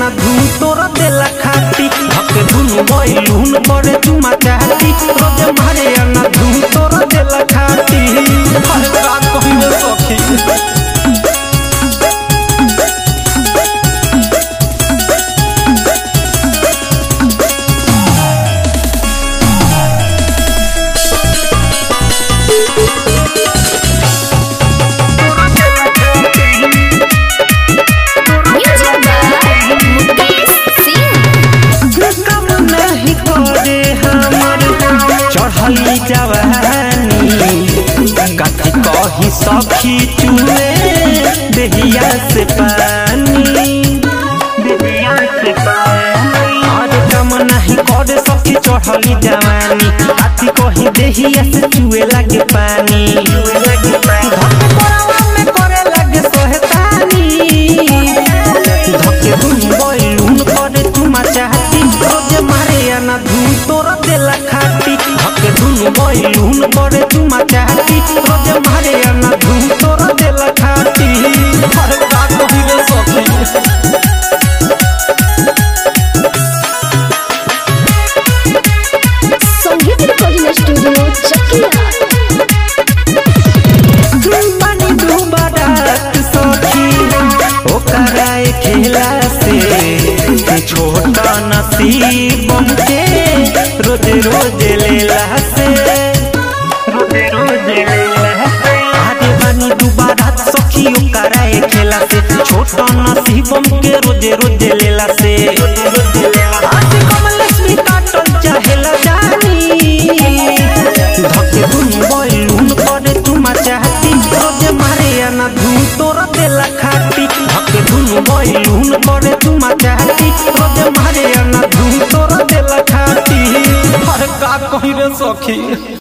ना धूम तोरा देला खाती हके धुन बैलून करे चुमा चाहती रोज मारे ना धूम तोरा देला खाती अरे का कहियो सखी Music by Mukesh Singh. कम नहीं करे हमर चढ़ली जवानी कथी कही सखी चुए देहिया से पानी देहिया से पानी और कम नहीं करे सखी चढ़ली जवानी कथी कही देहिया से चुए लगे पानी धके कोरावा में करे लगे सोहतानी धके धुन बैलून करे तुमा चाहती रोज मारे आना धुन तोरा देला खाती धके धुन बैलून करे तुमा चाहती रोज मारे आना धुन तोरा देला खाती अरे का कही रे सखी संगीत रिकॉर्डिंग स्टूडियो चकिया बनी डूबा रात सखी ओकरा ए खेला से छोटा नसीब के रोज रोज लेला से रोज रोज लेला से आगे बनी डूबा रात सखी ओकरा ए खेला से छोटा नसीब के रोज रोज लेला से आज कमलेश्वरी काटल चाहेला जानी धके धुन बैलून करे तुमा चाहती रोज मारे आना धुन तोरा देला खाती धके धुन बैलून करे तुमा चाहती रोज मारे आना धुन तोरा देला खाती अरे का कही रे सखी